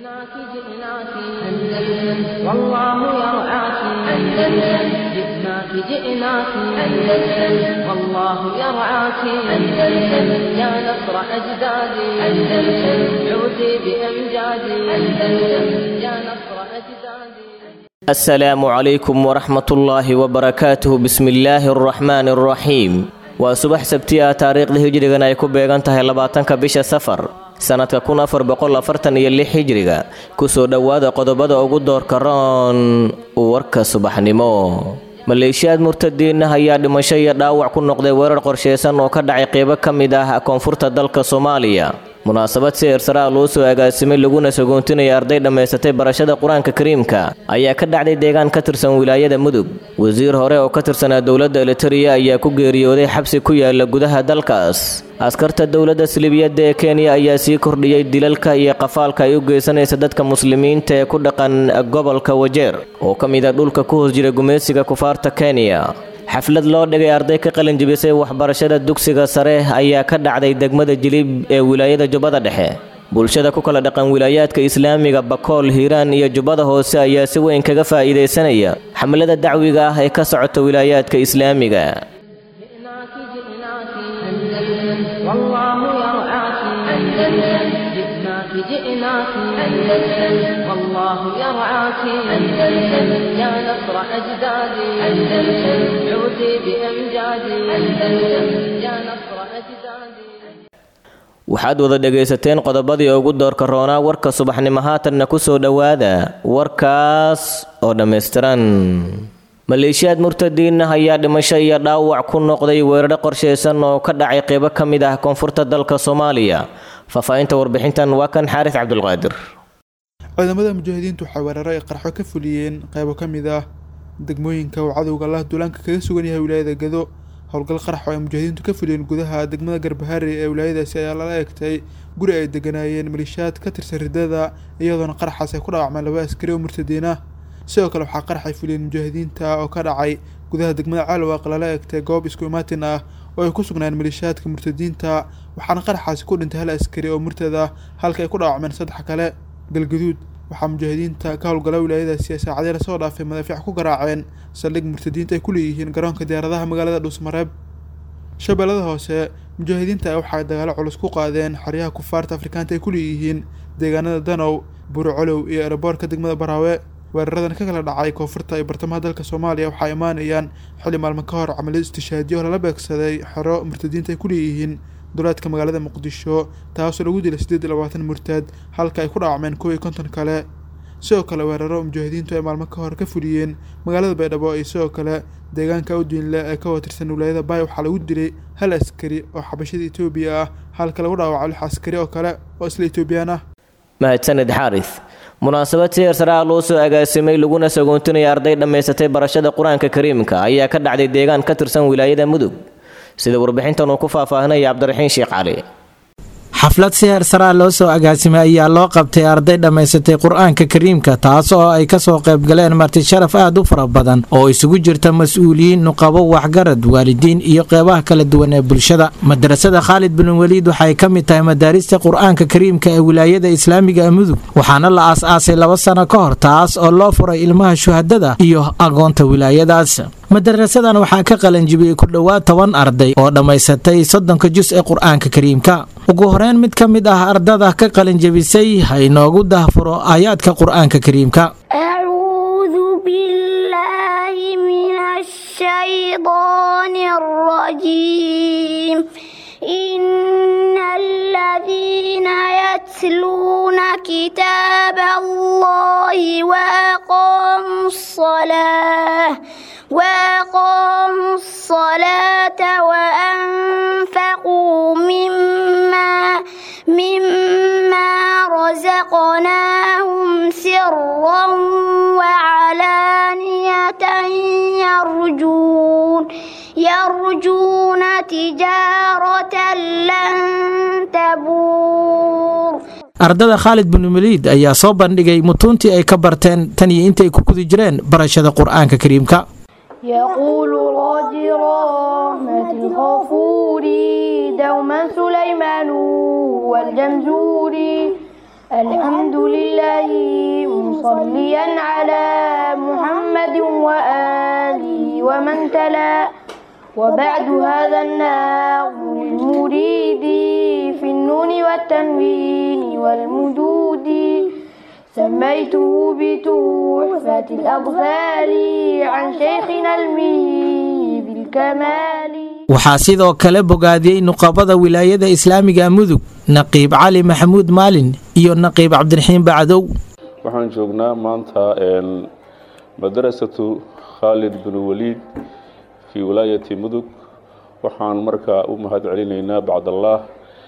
جئناك جئناك أندلس والله يرعاك أندلس جئناك جئناك أندلس والله يرعاك أندلس يا نصر أجدادي أندلس عودي بأمجادي أندلس يا نصر أجدادي السلام عليكم ورحمة الله وبركاته بسم الله الرحمن الرحيم waa subax sabti ah taariikhda hijrigan ay ku beegan tahay labaatanka bisha safar sannadka kun afar boqol afartan iyo lix hijriga kusoo dhowaada qodobada ugu doorka roon warka subaxnimo maleeshiyaad murtadiinah ayaa dhimasho iyo dhaawac ku noqday weerar qorsheysan oo ka dhacay qeybo ka mid ah koonfurta dalka soomaaliya munaasabad si eersaraa loo soo agaasimay laguna sagoontinaya arday dhammaysatay barashada qur-aanka kariimka ayaa ka dhacday deegaan ka tirsan wilaayada mudug wasiir hore oo ka tirsanaa dowladda elitariya ayaa ku geeriyooday xabsi ku yaala gudaha dalkaas askarta dowladda silibiyadda ee kenya ayaa sii kordhiyey dilalka iyo qafaalka ay u geysanaysa dadka muslimiinta ee ku dhaqan gobolka wajeer oo ka mid a dhulka ku hoos jira gumaysiga kufaarta kenya xaflad loo dhigay arday ka qalinjibisay waxbarashada dugsiga sare ayaa ka dhacday degmada jilib ee wilaayada jubbada dhexe bulshada ku kala dhaqan wilaayaadka islaamiga bakool hiiraan iyo jubbada hoose ayaa si weyn kaga faa'iidaysanaya xamlada dacwiga ah ee ka socota wilaayaadka islaamiga جئناك جئناك أندلس والله يرعاك أندلس جئناك جئناك أندلس والله يرعاك أندلس يا نصر أجدادي أندلس عودي بأمجادي أندلس يا نصر أجدادي waxaad wada dhegaysateen qodobadii ugu doorka roonaa warka subaxnimo haatanna ku soo dhowaada warkaas oo dhammaystiran maleeshiyaad murtadiinah ayaa dhimasho iyo dhaawac ku noqday weeraro qorsheysan oo ka dhacay qeybo ka mid ah koonfurta dalka soomaaliya faahfaahinta warbixintan waa kan xaaris cabdulqaadir ciidamada mujaahidiintu waxay weeraro ay qarxo ka fuliyeen qaybo ka mid ah degmooyinka uu cadowga allah duulaanka kaga sugan yahay wilaayada gado howlgal qarax oo ay mujaahidiintu ka fuliyeen gudaha degmada garbahaari ee wilaayadaasi ayaa lala eegtay guri ay deganaayeen maliishaad ka tirsan ridada iyadoona qaraxaas ay ku dhaawacmeen laba askari oo murtadiin ah sidoo kale waxaa qarax ay fuliyeen mujaahidiinta oo ka dhacay gudaha degmada caalwaaq lala eegtay goob isku imaatin ah oo ay ku sugnayeen maliishaadka murtadiinta waxaana qaraxaasi ku dhintay hal askari oo murtad ah halka ay ku dhaawacmeen saddex kale galgaduud waxaa mujaahidiinta ka howlgala wilaayadaasi ay saacadii lasoo dhaafay madaafiic ku garaaceen saldhig murtadiinta ay ku leeyihiin garoonka diyaaradaha magaalada dhuusmareeb shabeellada hoose mujaahidiinta waxay dagaalo culus ku qaadeen xeryaha kufaarta afrikaanta ay ku leeyihiin deegaanada danow buurcolow iyo ereboorka degmada baraawe weeraradan ka kala dhacay koonfurta iyo bartamaha dalka soomaaliya waxaa imaanayaan xilli maalmo ka hor camaliyad istishaadiyo lala beegsaday xero murtadiinta ay ku leeyihiin duleedka magaalada muqdisho taasoo lagu dilay siddeed iyo labaatan murtad halka ay ku dhaawacmeen kow iyo konton kale sidoo kale weeraro mujaahidiintu ay maalmo ka hor ka fuliyeen magaalada baydhabo iyo sidoo kale deegaanka awdiinle ee ka watirsan wilaayada baay waxaa lagu dilay hal askari oo xabashada etoobiya ah halka lagu dhaawaco lix askari oo kale oo isla etoobiyaan ah mahadsaned xaaris munaasabad si eersaraa loo soo agaasimay laguna sagoontinaya arday dhammaysatay barashada qur-aanka kariimka ayaa ka dhacday deegaan ka tirsan wilaayada mudug sida warbixintan uu ku faahfaahinaya cabdiraxiin sheekh cali xaflad si heersaraa loo soo agaasimay ayaa loo qabtay arday dhammaysatay qur-aanka kariimka taas oo ay kasoo qaybgaleen marti sharaf aad u fara badan oo isugu jirta mas-uuliyiin nuqabo waxgarad waalidiin iyo qeybaha kala duwan ee bulshada madrasada khaalid bin weliid waxay ka mid tahay madaarista qur-aanka kariimka ee wilaayada islaamiga ee mudug waxaana la aas-aasay laba sano ka hor taas oo loo furay ilmaha shuhadada iyo agoonta wilaayadaas madarasadan waxaa ka qalanjibiyey ku dhowaad toban arday oo dhammaysatay soddonka jus ee qur-aanka kariimka ugu horeyn mid ka mid ah ardada ka qalinjabisay ha inoogu dahfuro aayaadka qur-aanka kariimka أعوذ بالله من الشيطان الرجيم إن الذين يتلون كتاب الله وأقاموا الصلاة وأقاموا الصلاة وأنفقوا مما مما رزقناهم سرا وعلانية يرجون يرجون تجارة لن تبور ardada khaalid bin weliid ayaa soo bandhigay mutuuntii ay ka barteen tan iyo intay ku guda jireen barashada qur-aanka kariimka يقول راجي رحمة الغفور دوما سليمان والجمزوري الحمد لله مصليا على محمد وآله ومن تلا وبعد هذا النظم المريد في النون والتنوين والمدود سميته بتحفة الأطفال عن شيخنا المهي بالكمال waxaa sidoo kale bogaadiyey nuqabada wilaayada islaamiga mudug naqiib cali maxamuud maalin iyo naqiib cabdiraxiim bacdow waxaan joognaa maanta madarasatu khaalid bin waliid fii wilaayati mudug waxaan markaa u mahad celinaynaa bacdallaah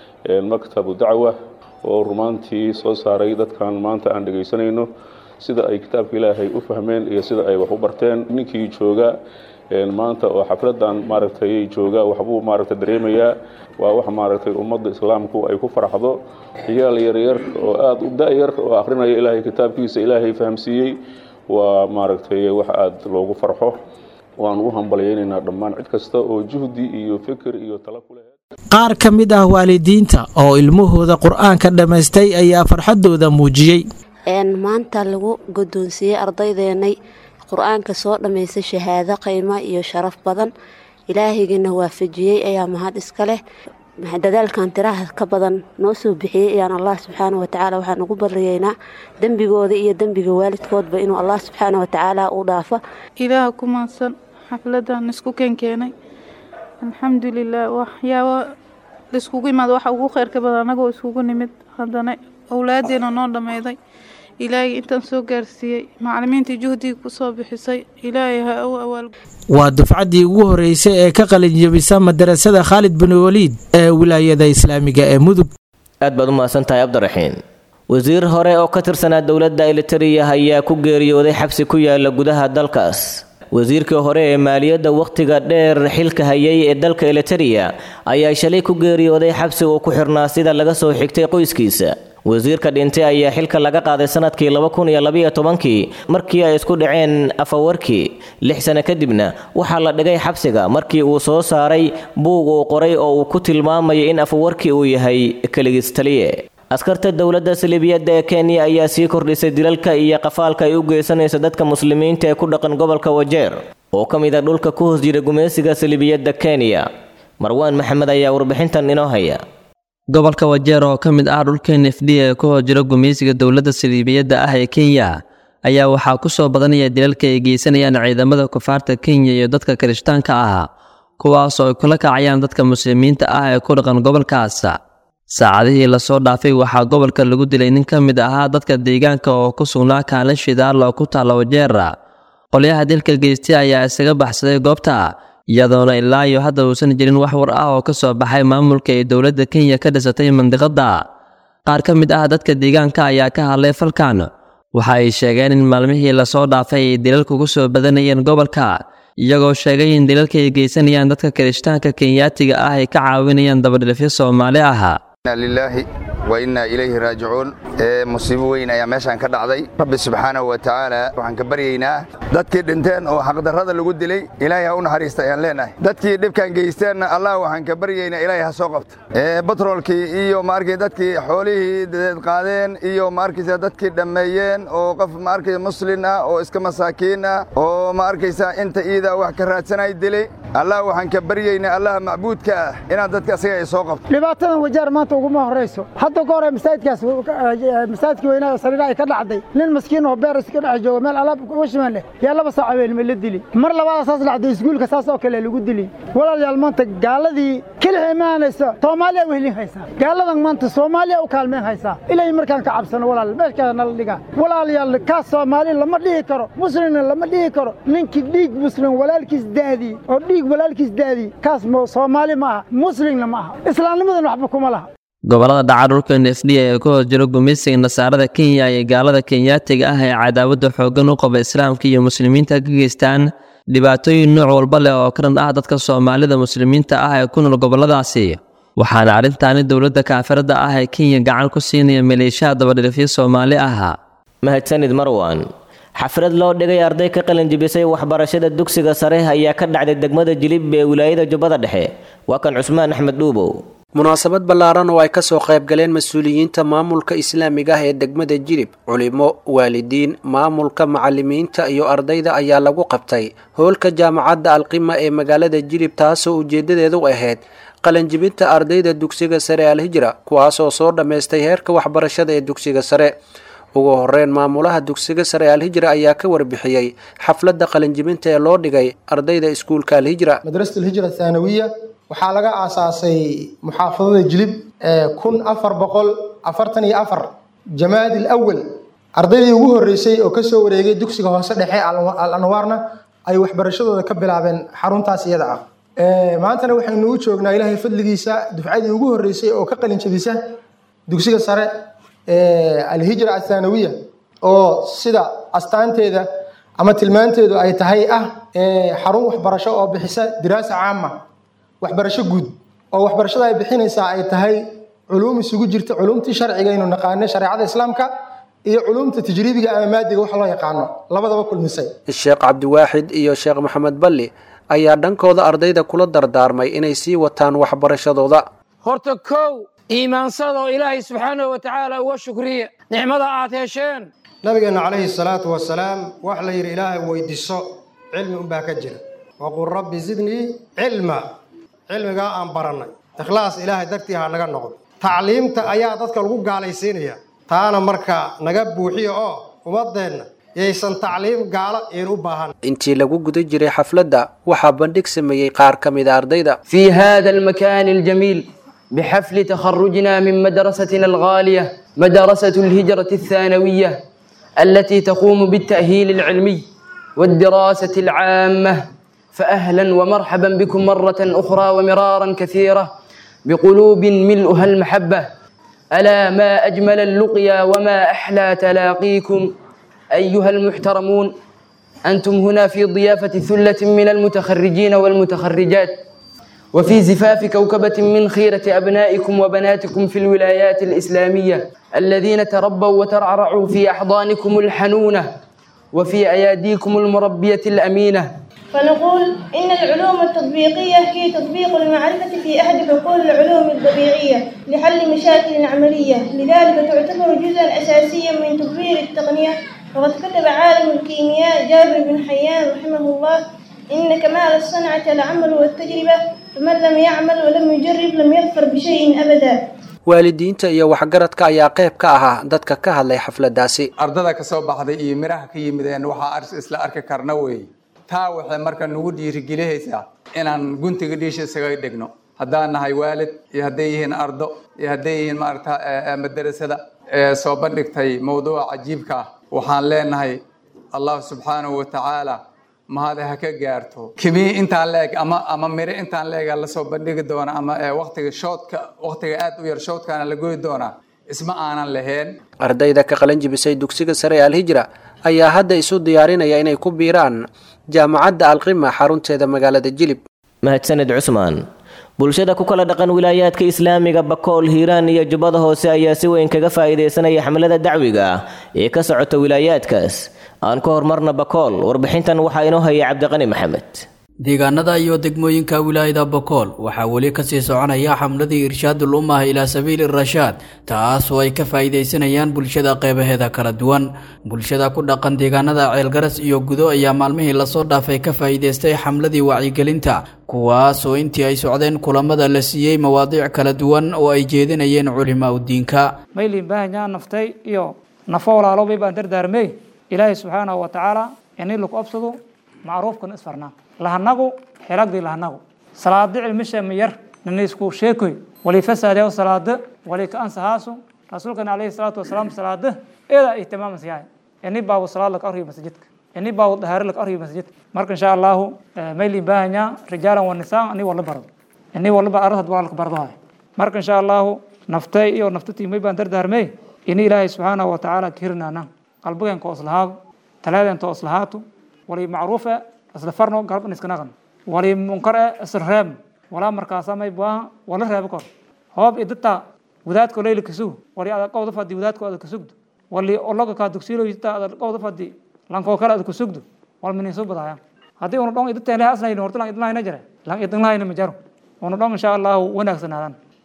maktabu dacwa oo rumaantii soo saaray dadkan maanta aan dhegaysanayno sida ay kitaabka ilaahay u fahmeen iyo sida ay wax u barteen ninkii jooga maanta oo xafladan maaragtay jooga waxbuu maaragtay dareemayaa waa wax maaragtay ummadda islaamku ay ku faraxdo ciyaal yaryar oo aada u da-yar oo akrinaya ilaahay kitaabkiisa ilaahay fahamsiiyey waa maaragtay wax aada loogu farxo waanu u hambalyaynaynaa dhammaan cid kasta oo juhdi iyo fikir iyo tala ku leh qaar ka mid ah waalidiinta oo ilmahooda qur-aanka dhammaystay ayaa farxaddooda muujiyey maanta lagu guddoonsiiyey ardaydeenay qur-aanka soo dhammaystay shahaado qiimo iyo sharaf badan ilaahaygiina waafajiyey ayaa mahad iska leh dadaalkan tiraha ka badan noo soo bixiyey ayaan allah subxaana watacaala waxaan ugu baryaynaa dembigooda iyo dembiga waalidkoodba inuu allah subxaana watacaala u dhaafo ilaaha ku maadsan xafladan isku keenkeenay alxamdulilah waxyaaba laiskugu imaado waxa ugu kheyrka badan anagoo iskugu nimid haddana owlaadeena noo dhammayday ilaahay intaan soo gaarsiiyey macalimiintii juhdiga kusoo bixisay ilaahay ha u awaal waa dufcaddii ugu horreysay ee ka qalinjabisa madarasada khaalid bin waliid ee wilaayada islaamiga ee mudug aad baad u mahadsan tahay cabdiraxiin wasiir hore oo ka tirsanaa dowladda elitariya ayaa ku geeriyooday xabsi ku yaala gudaha dalkaas wasiirkii hore ee maaliyadda wakhtiga dheer xilka hayay ee dalka elitariya ayaa shalay ku geeriyooday xabsi uu ku xirnaa sida laga soo xigtay qoyskiisa wasiirka dhintay ayaa xilka laga qaaday sanadkii laba kun iyo labaiyo tobankii markii ay isku dhaceen afawarkii lix sano kadibna waxaa la dhigay xabsiga markii uu soo saaray buug uu qoray oo uu ku tilmaamayo in afawarkii uu yahay keligiis taliye askarta dowladda saliibiyadda ee kenya ayaa sii kordhisay dilalka iyo qafaalka ay u geysanayso dadka muslimiinta ee ku dhaqan gobolka wajeer oo ka mid a dhulka ku hoos jira gumaysiga saliibiyadda kenya marwaan maxamed ayaa warbixintan inoo haya gobolka wajeer oo ka mid ah dhulka n f d ee ku hoos jira gumaysiga dowladda saliibiyadda ah ee kenya ayaa waxaa ku soo badanaya dilalka ay geysanayaan ciidamada kufaarta kenya iyo dadka kirishtaanka ah kuwaasoo ay kula kacayaan dadka muslimiinta ah ee ku dhaqan gobolkaas saacadihii lasoo dhaafay waxaa gobolka lagu dilay nin ka mid ahaa dadka deegaanka oo ku sugnaa kaalin shidaal oo ku taalla wajeera qolyaha dilka geystay ayaa isaga baxsaday goobta iyadoona ilaa iyo hadda uusan jirin wax war ah oo ka soo baxay maamulka ee dowladda kenya ka dhisatay mandiqadda qaar ka mid ah dadka deegaanka ayaa ka hadlay falkan waxa ay sheegeen in maalmihii lasoo dhaafay ay dilalku ku soo badanayeen gobolka iyagoo sheegay in dilalka ay geysanayaan dadka kirishtaanka kenyaatiga ah ay ka caawinayaan dabadhilifyo soomaali ah inna lilaahi wa innaa ilayhi raajicuun ee musiibo weyn ayaa meeshaan ka dhacday rabbi subxaanahu wa tacaala waxaan ka baryaynaa dadkii dhinteen oo xaqdarrada lagu dilay ilaahay ha u naxariista ayaan leenahay dadkii dhibkan geysteenna allah waxaan ka baryaynaa ilaahay ha soo qabta ee batroolkii iyo maarkay dadkii xoolihii dadeed qaadeen iyo maarkaysa dadkii dhammeeyeen oo qof maarkaysa muslin ah oo iska masaakiin ah oo maarkaysa inta iida wax ka raadsanay dilay allah waxaan ka baryaynaa allaha macbuudka ah inaad dadka asiga ay soo qabto dhibaatadan wajaar maanta uguma horrayso hadda ka hore masaajidkaas masaajidkii weynaa sariira ay ka dhacday nin maskiin oo beer iska dhex jooga meel alaab washimaan leh yaa laba saac habeenimo la dili mar labaada saas dhacday iskuulka saas oo kale lagu dili walaalayaal maanta gaaladii kelixii imaanaysa soomaaliya wehlin haysaa gaaladan maanta soomaaliya u kaalmeen haysaa ilaahay markaan ka cabsano walaal meeshkaa nala dhigaa walaalayaal kaas soomaali lama dhihi karo muslimna lama dhihi karo ninkii dhiig muslim walaalkiis daadii oo dhiig walaalkiis daadii kaas soomaali ma aha muslimna ma aha islaamnimadan waxba kuma laha gobolada dhaca dhulka n f d ee ku hoos jiro gumaysiga nasaarada kenya iyo gaalada kenyaatiga ah ee cadaawadda xooggan u qaba islaamka iyo muslimiinta ka geystaan dhibaatooyin nooc walba leh oo ka dhan ah dadka soomaalida muslimiinta ah ee ku nool gobolladaasi waxaana arrintaani dowladda kaafiradda ah ee kenya gacan ku siinaya maleeshaha dabadhilifyo soomaali ah mahadsanid marwan xaflad loo dhigay arday ka qalinjibisay waxbarashada dugsiga sare ayaa ka dhacday degmada jilib ee wilaayada jubbada dhexe waa kan cusmaan axmed dhuubow munaasabad ballaaran oo ay ka soo qayb galeen mas-uuliyiinta maamulka islaamiga ah ee degmada jilib culimo waalidiin maamulka macalimiinta iyo ardayda ayaa lagu qabtay hoolka jaamacadda alqima ee magaalada jilib taasoo ujeedadeedu ahayd qalanjibinta ardayda dugsiga sare alhijra kuwaasoo soo dhammaystay heerka waxbarashada ee dugsiga sare ugu horeyn maamulaha dugsiga sare alhijra ayaa ka warbixiyey xafladda qalinjibinta ee loo dhigay ardayda iskuulka alhijra madrasat alhijra thaanawiya waxaa laga aasaasay muxaafadada jilib kun afar boqol afartan iyo afar jamaad alawal ardaydii ugu horreysay oo kasoo wareegay dugsiga hoose dhexe al anwaarna ay waxbarashadooda ka bilaabeen xaruntaas iyada ah maantana waxaynu u joognaa ilaahay fadligiisa dufcadii ugu horreysay oo ka qalinjabisa dugsiga sare alhijra athaanawiya oo sida astaanteeda ama tilmaanteedu ay tahay ah xarun waxbarasho oo bixisa diraasa caama waxbarasho guud oo waxbarashada ay bixinaysaa ay tahay culuum isugu jirta culuumtii sharciga aynu naqaano shareecada islaamka iyo culuumta tajriibiga ama maadiga wax loo yaqaano labadaba kulmisay sheekh cabdiwaaxid iyo sheekh maxamed balli ayaa dhankooda ardayda kula dardaarmay inay sii wataan waxbarashadooda horta kow iimaansada oo ilaahay subxaanahu wa tacaala uga shukriya nicmada aad hesheen nabigeenna calayhi salaatu wasalaam wax la yidhi ilaahay weydiiso cilmi unbaa ka jira waqul rabbi zidnii cilma cilmigaa aan barannay ikhlaas ilaahay dartii ha naga noqdo tacliimta ayaa dadka lagu gaalaysiinaya taana marka naga buuxiya oo ummadeenna yaysan tacliim gaalo iin u baahan intii lagu guda jiray xafladda waxaa bandhig sameeyey qaar ka mid a ardayda في هذا المكان الجميل بحفل تخرجنا من مدرستنا الغالية مدرسة الهجرة الثانوية التي تقوم بالتأهيل العلمي والدراسة العامة فأهلا ومرحبا بكم مرة أخرى ومرارا كثيرة بقلوب ملؤها المحبة ألا ما أجمل اللقيا وما أحلى تلاقيكم أيها المحترمون أنتم هنا في ضيافة ثلة من المتخرجين والمتخرجات وفي زفاف كوكبة من خيرة أبنائكم وبناتكم في الولايات الإسلامية الذين تربوا وترعرعوا في أحضانكم الحنونة وفي أياديكم المربية الأمينة فنقول إن العلوم التطبيقية هي تطبيق المعرفة في أحد حقول العلوم الطبيعية لحل مشاكل عملية لذلك تعتبر جزءا أساسيا من تطوير التقنية وقد كتب عالم الكيمياء جابر بن حيان رحمه الله إن كمال الصنعة العمل والتجربة فمن لم يعمل ولم يجرب لم يظفر بشيء أبدا waalidiinta iyo waxgaradka ayaa qayb ka ahaa dadka ka hadlay xafladdaasi ardada ka soo baxday iyo miraha ka yimideen waxaa isla arki karna weeye taa waxay marka nagu dhiirigelihaysaa inaan guntiga dhiisha isaga dhigno haddaan nahay waalid iyo hadday yihiin ardo iyo hadday yihiin maaragta madarasada ee soo bandhigtay mowduuca cajiibka ah waxaan leenahay allah subxaanahu wa tacaala mahade ha ka gaarto kimii intaan leeg ama ama mire intaan leega lasoo bandhigi doona ama waqtiga shoodka waqtiga aad u yar shoodkaana la goyi doonaa isma aanan lahayn ardayda ka qalan jibisay dugsiga sare ee alhijra ayaa hadda isu diyaarinaya inay ku biiraan jaamacadda alqima xarunteeda magaalada jilib mahadsaned cusmaan bulshada ku kala dhaqan wilaayaadka islaamiga bakool hiiraan iyo jubbada hoose ayaa si weyn kaga faa'iidaysanaya xamlada dacwiga ah ee ka socota wilaayaadkaas aan ka hormarna bakool warbixintan waxaa inoo hayay cabdiqani maxamed deegaanada iyo degmooyinka wilaayada bokool waxaa weli kasii soconaya xamladii irshaadul ummah ilaa sabiili rashaad taas oo ay ka faa'iidaysanayaan bulshada qeybaheeda kala duwan bulshada ku dhaqan deegaanada ceelgaras iyo gudo ayaa maalmihii lasoo dhaafay ka faa'iidaystay xamladii wacyigelinta kuwaas oo intii ay socdeen kulamada la siiyey mawaadiic kala duwan oo ay jeedinayeen culimaa udiinka maylin baahanyaa naftay iyo nafo walaalobay baan dardaarmey ilaahay subxaanahu wa tacaala inii lagu absado macruufkan isfarnaa lahanagu xelagdii lahanagu salaado cilmisha miyar naniisku sheekoy wali fasaadeo salaado wali ka ansahaasu rasuulkana alayhi salaatu wasalaam salaado eeda ihtimaamas yahay ini baabu salaad laka arhiyo masjidka ini baabu dahaaro laka arhiyo masjidka marka insha allahu mayli baahanya rijaalan wa nisaan ani wala bardo ini wala ba arad waa laka bardo hay marka insha allahu naftay iyo naftatii may baan dardaarmey ini ilaahay subxaanahu wa tacaala kahirnaana qalbigeen ka oslahaado talaadeen ta oslahaato wali macruufa isla farno garban iska naqan wali munkar e isla reeb walaa markaasa may baaha wala reebo kor hoob idata wadaadko leyli kasug wali ada qowda fadi wadaadko ada kasugdo wali ologa kaa dugsiilo idata ada qowda fadi lankoo kale ada kasugdo wal minisu badaya haddii una dhon idata ilaha asnayn horta lan idinlahayna jare lan idinlahayna ma jaro una dhon insha allahu wanaagsanaadaan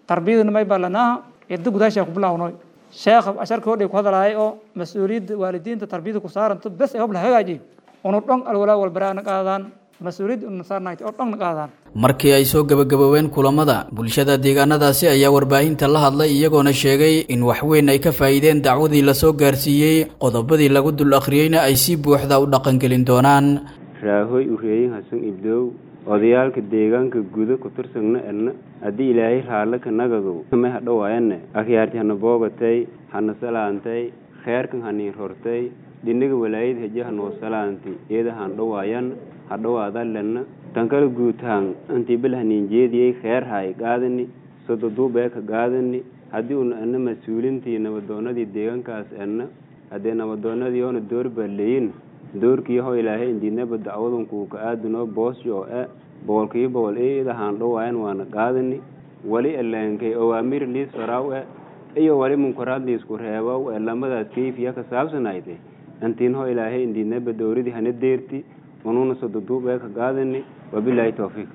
tarbiyadana may baa lanaaha ciddo gudaashaa ku bilaawnoy sheekha asharka hodhay ku hadalahay oo mas-uuliyadda waalidiinta tarbiyada ku saaranto bes ay hobla hagaajiy unu dhon alwalaa walbaraana qaadaan mas-uuliyadda una saarnahay oo dhonna qaadaan markii ay soo gebagaboobeen kulamada bulshada deegaanadaasi ayaa warbaahinta la hadlay iyagoona sheegay in waxweyn ay ka faa'iideen dacwadii lasoo gaarsiiyey qodobadii lagu dul akhriyeyna ay si buuxda u dhaqangelin doonaan raahoy ureeyin hasan ibdoow odayaalka deegaanka guda ku tirsagna edna haddii ilaahay raalle ka nagagow may hadhowaayane akhyaarti hana boogatay hana salaantay kheerkan hanii rortay dhinaga walaayad heje hanoo salaanti iyada han dhowaayan hadhowaadalenna tankala guutaan intii bil haniinjeediyey kheer hay gaadani sododuubeeka gaadani haddii una ana mas-uulintii nabadoonadii deegaankaas edna haddee nabadoonadii oona door baa leyin doorkii ho ilaahay indiidnaba dacwadunku ka aadunoo boosyo e boqolkiiba boqol iyada haan dhowaayan waana qaadani wali eleenkay awaamir liis faraaw e iyo wali munkaraad liisku reebaw ee lamadaas kayfiya ka saabsanayde intiin ho ilaahay indiidnaba dowradii hana deerti unuuna sododuub ee ka qaadani wabilaahi towfiiq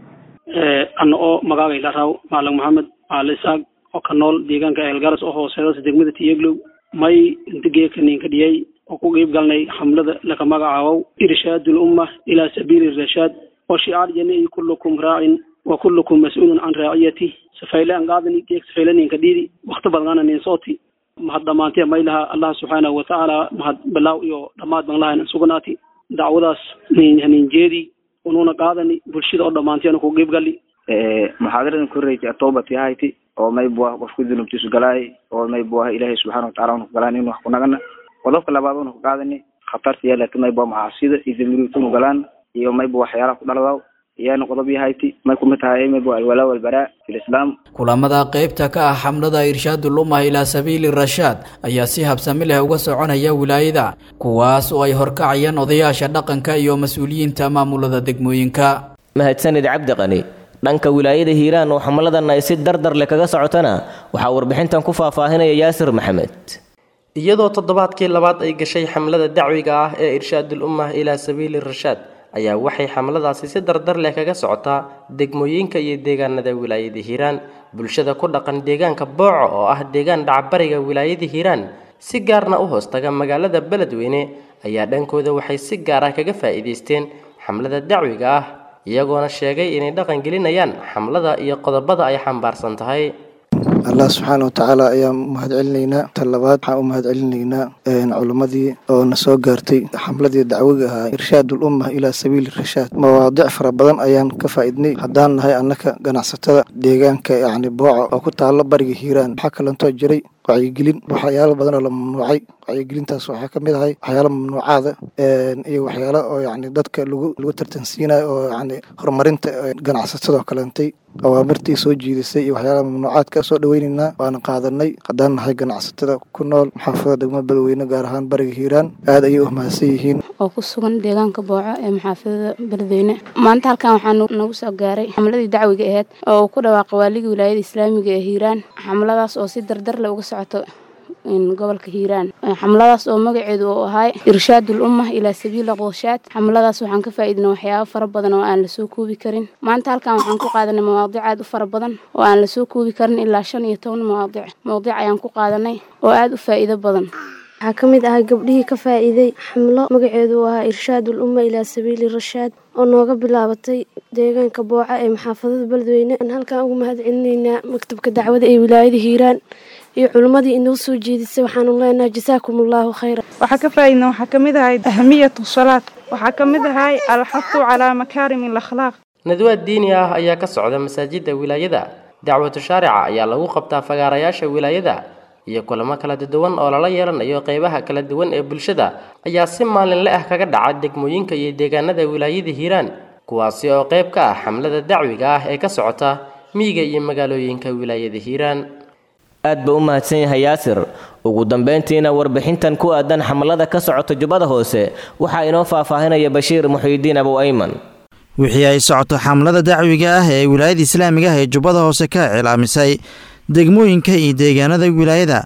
ana oo magaaga ilaraw maalag maxamed aale isaaq oo ka nool deegaanka eelgaras oo hooseedasa degmada tiyeglow may inta geeka ninka dhiyay oo ku qiib galnay xamlada laka magacaabow irshaadu lumma ilaa sabiili rashaad oo shicaar jani kullukum raacin wa kullukum mas-uulun can raaciyati safayle an qaadani geeg safayle ninka dhiidi wakti badngana nin sooti mahad dhamaantee maylaha allah subxaanahu watacaala mahad bilaaw iyo dhammaad ban lahayn sugnaati dacwadaas nin jeedi unuuna qaadani bulshada oo dhammaanteena ku qiib gali muxaadaradan korreysay atowbati ahayti oo may buah qofku dunubtiisu galaay oo may buah ilaahay subxaana watacala una ku galaan in wax ku nagana qodobka labaad una ku qaadani khatarta yaa laakiin may bua macaasida iyo damiruutunu galaan iyo may bu waxyaalaha ku dhaladaw iyaana qodob yahayti may kumid tahay may bu alwalaa walbaraa fi lislaam kulamada qaybta ka ah xamlada irshaadul ummah ilaa sabiili rashaad ayaa si habsami leh uga soconaya wilaayada kuwaas oo ay horkacayaan odayaasha dhaqanka iyo mas-uuliyiinta maamulada degmooyinka mahadsanid cabdi qani dhanka wilaayada hiiraan oo xamladan ay si dardar leh kaga socotana waxaa warbixintan ku faahfaahinaya yaasir maxamed iyadoo toddobaadkii labaad ay gashay xamlada dacwiga ah ee irshaadul ummah ilaa sabiili rashaad ayaa waxay xamladaasi si dardar leh kaga socotaa degmooyinka iyo deegaanada wilaayada hiiraan bulshada ku dhaqan deegaanka booco oo ah deegaan dhacbariga wilaayada hiiraan si gaarna u hoostaga magaalada beledweyne ayaa dhankooda waxay si gaar ah kaga faa'iidaysteen xamlada dacwiga ah iyagoona sheegay inay dhaqan gelinayaan xamlada iyo qodobada ay xambaarsan tahay allah subxaana watacaala ayaan mahad celinaynaa ta labaad waxaan u mahad celinaynaa culimmadii oo na soo gaartay xamladii dacwiga ahaa irshaadul umma ilaa sabiili rashaad mawaadic fara badan ayaan ka faa'iidnay haddaan nahay annaka ganacsatada deegaanka yacni booco oo ku taalo bariga hiiraan waxaa kalantoo jiray wacyigelin waxyaalo badan oo la mamnuucay wacyigelintaas waxaa ka mid ahay waxyaalo mamnuucaada iyo waxyaalo oo yacni dadka lagu lagu tartansiinayo oo yacni horumarinta ganacsatadoo kalentay awaamirtii soo jiidisay iyo waxyaalaha mamnuucaadka soo dhaweynaynaa waana qaadanay haddaan nahay ganacsatada ku nool maxaafada degmada beledweyne gaar ahaan bariga hiiraan aad ayay u mahadsan yihiin oo ku sugan deegaanka booco ee maxaafadada beledweyne maanta halkan waxaa nagu soo gaaray xamladii dacwiga aheyd oo ku dhawaaqay waaligii wilaayada islaamiga ee hiiraan xamladaas oo si dardar leh uga socoto gobolka hiiraan xamladaas oo magaceedu uu ahay irshaadul ummah ilaa sabiili qooshaad xamladaas waxaan ka faa'iidnay waxyaabo fara badan oo aan lasoo koobi karin maanta halkan waxaan ku qaadanay mawaadic aad u fara badan oo aan lasoo koobi karin ilaa shan iyo toban mawaadic mawdic ayaan ku qaadanay oo aad u faa'iido badan waxaa ka mid ahay gabdhihii ka faa'iiday xamlo magaceedu uu ahaa irshaadul umma ilaa sabiili rashaad oo nooga bilaabatay deegaanka booca ee maxaafadada beledweyne aan halkan ugu mahad celinaynaa maktabka dacwada ee wilaayada hiiraan iyo culimmadii inoo soo jeedisay waxaanu leenahay jasaakum allaahu khayra waxaa ka faa'iidna waxaa ka mid ahay ahmiyatu salaad waxaa ka mid ahay alxafu calaa makaarim alakhlaaq nadwaad diini ah ayaa ka socda masaajida wilaayada dacwatu shaarica ayaa lagu qabtaa fagaarayaasha wilaayada iyo kulamo kala duwan oo lala yeelanayo qeybaha kala duwan ee bulshada ayaa si maalinle ah kaga dhaca degmooyinka iyo deegaanada wilaayada hiiraan kuwaasi oo qayb ka ah xamlada dacwiga ah ee ka socota miyiga iyo magaalooyinka wilaayada hiiraan aad buu u mahadsan yahay yaasir ugu dambayntiina warbixintan ku aadan xamlada ka socota jubbada hoose waxaa inoo faahfaahinaya bashiir muxiidiin abow ayman wixii ay socoto xamlada dacwiga ah ee wilaayada islaamiga ah ee jubbada hoose ka cilaamisay degmooyinka iyo deegaanada wilaayada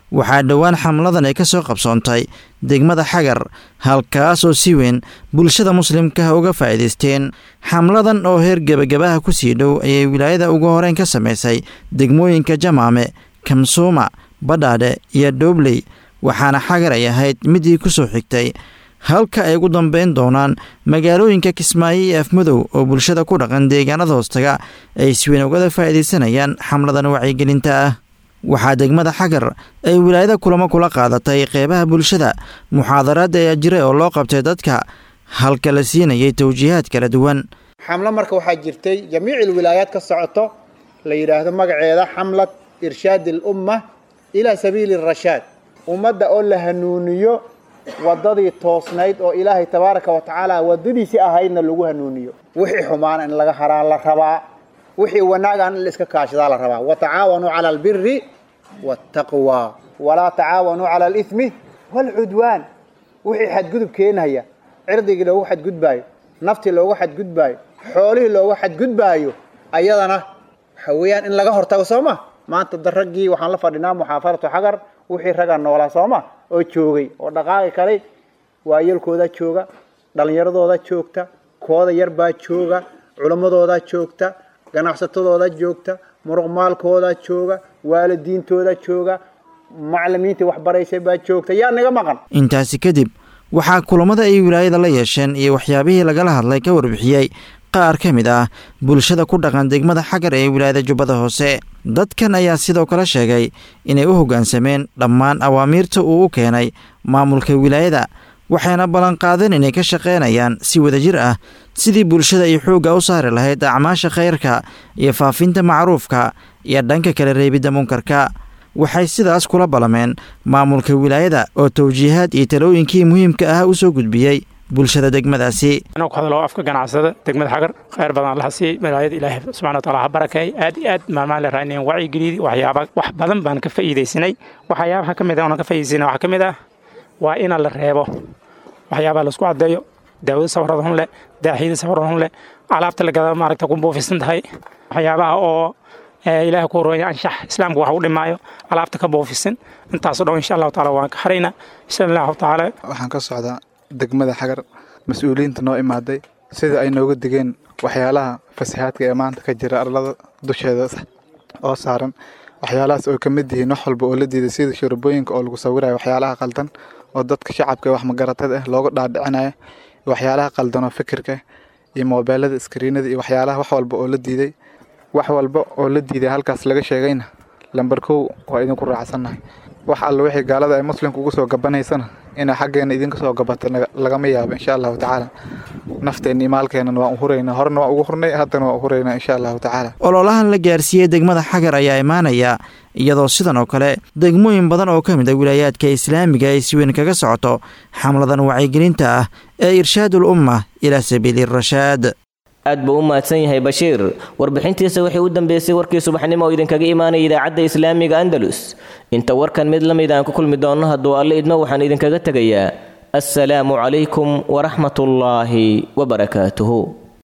waxaa dhowaan xamladan ay ka soo qabsoontay degmada xagar halkaas oo si weyn bulshada muslimkaah uga faa'iidaysteen xamladan oo heer gebagabaha ku sii dhow ayay wilaayada ugu horeyn ka samaysay degmooyinka jamaame kamsuuma badhaadhe iyo dhoobley waxaana xagar ay ahayd midii ku soo xigtay halka ay ugu dambeyn doonaan magaalooyinka kismaayo iyo afmadow oo bulshada ku dhaqan deegaanada hoostaga ay si weyn ugada faa'iidaysanayaan xamladan wacyigelinta ah waxaa degmada xagar ay wilaayada kulamo kula qaadatay qeybaha bulshada muxaadaraad ayaa jiray oo loo qabtay dadka halka la siinayay towjiihaad kala duwan xamlo marka waxaa jirtay jamiic wilaayaad ka socoto la yidhaahdo magaceeda xamlad irshaad alumma ilaa sabiili rashaad ummadda oo la hanuuniyo waddadii toosnayd oo ilaahay tabaaraka wa tacaala waddadiisii ahaydna lagu hanuuniyo wixii xumaana in laga haraa la rabaa wixii wanaagaan in la iska kaashadaa la rabaa watacaawanuu cala albiri waataqwa walaa tacaawanuu cala alithmi waalcudwaan wixii xadgudub keenaya cirdigii loogu xadgudbaayo naftii loogu xadgudbaayo xoolihii loogu xadgudbaayo ayadana waxa weeyaan in laga hortago soo ma maanta da raggii waxaan la fadhinaa muxaafaratu xagar wixii raggaa noolaa soo ma oo joogay oo dhaqaaqi kalay waayelkoodaa jooga dhallinyaradooda joogta kooda yarbaa jooga culammadoodaa joogta ganacsatadooda joogta muruqmaalkooda jooga waalidiintooda jooga macalimiintii waxbaraysay baa joogta yaa naga maqan intaasi kadib waxaa kulamada ay wilaayada la yeesheen iyo waxyaabihii lagala hadlay ka warbixiyey qaar ka mid ah bulshada ku dhaqan degmada xagar ee wilaayada jubbada hoose dadkan ayaa sidoo kale sheegay inay u hoggaansameen dhammaan awaamiirta uu u keenay maamulka wilaayada waxayna ballanqaadeen inay ka shaqaynayaan si wadajir ah sidii bulshada ay xoogga u saari lahayd acmaasha khayrka iyo faafinta macruufka iyo dhanka kala reebidda munkarka waxay sidaas kula ballameen maamulka wilaayada oo towjiihaad iyo talooyinkii muhiimka ah u soo gudbiyey bulshada degmadaasi anoo ku hadlo afka ganacsada degmada xagar khayr badan laha sii wilaayada ilaahay subxana wataala ha barakeey aad iyo aad maalmahan la raadinayn wacyigeliyadii waxyaaba wax badan baan ka faa'iidaysanay waxyaabaha ka mid ah oona ka faa'iidaysanay waxaa ka mid ah waa ina la reebo waxyaabaha laisku caddeeyo daawada safarada hun leh daaxiyada safarada hun leh alaabta la gada maaragta ku buufisan tahay waxyaabaha oo ilaahay ku horooya anshax islaamka wax u dhimaayo alaabta ka buufisan intaasoo dhan insha allahu taala waan ka xaraynaa insha allahu taala waxaan ka socdaa degmada xagar mas-uuliyiinta noo imaaday sida ay nooga digeen waxyaalaha fasahaadka ee maanta ka jira arlada dusheeda oo saaran waxyaalahaas oo ka mid yihiin wax walba oo la diiday sida shurubooyinka oo lagu sawirayo waxyaalaha qaldan oo dadka shacabka wax magaratada ah looga dhaadhicinayo waxyaalaha qaldan oo fikirka iyo moobeelada iskriinada iyo waxyaalaha wax walba oo la diiday wax walba oo la diiday halkaas laga sheegayna lambar kow waa idinku raacsannahay wax alla wixii gaalada ay muslimka ugu soo gabanaysana inay xaggeena idinka soo gabato lagama yaabo insha allahu tacaala nafteenna iyo maalkeenana waan u huraynaa horena waan ugu hurnay haddana waan u huraynaa insha allahu tacaala ololahan la gaarsiiyey degmada xagar ayaa imaanaya iyadoo sidan oo kale degmooyin badan oo ka mid a wilaayaadka islaamiga ay si weyn kaga socoto xamladan wacyigelinta ah ee irshaadul umma ilaa sabiili rashaad aad buu u mahadsan yahay bashiir warbixintiisa waxay u dambeysay warkii subaxnimo oo idinkaga imaanaya idaacadda islaamiga andalus inta warkan mid la mid aan ku kulmi doonno hadduu alle idmo waxaan idinkaga tegayaa assalaamu calaykum waraxmatullaahi wabarakaatuhu